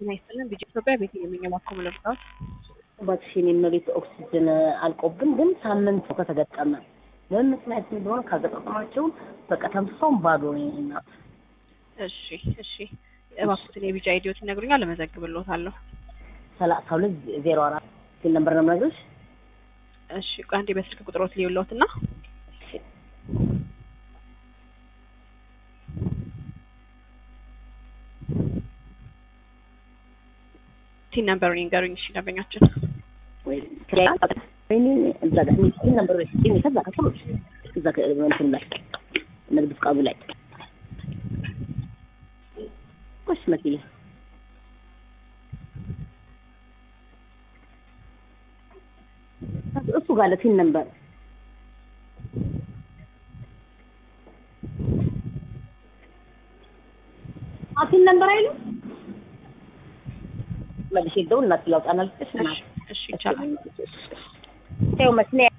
ጤና ይስጥልን። ቢጂ ኢትዮጵያ ቤት የሚንገባኮ መለብጣት እባክሽን የመቤት ኦክሲጅን አልቆብን ግን ሳምንት ከተገጠመ ለምን ምክንያት እንደሆነ ካገጣጠማቸውን በቃ ተንፍሰውን ባዶ ነው እናት። እሺ እሺ፣ እባክዎትን የቢጂ አይዲዮት ይነግሩኛል፣ እመዘግብልዎታለሁ። ሰላሳ ሁለት ዜሮ አራት ሲል ነበር ነው የምነግርሽ። እሺ፣ ቆይ አንዴ በስልክ ቁጥሮት ሊውለዎትና ቲን ነምበሩን ይንገሩኝ። እሺ ደንበኛችን እዛ ጋር ሲል ነበር ሲል ከዛ ከሰሎች እዛ እንትን ላይ ንግድ ፍቃዱ ላይ ቆሽ መኪና እሱ ጋር ለቲን ነበር አቲን ነበር አይሉ መልሼ ደውል እናት ላውጣና ልስጥሽ እና እሺ ይቻላል። ይኸው መኪና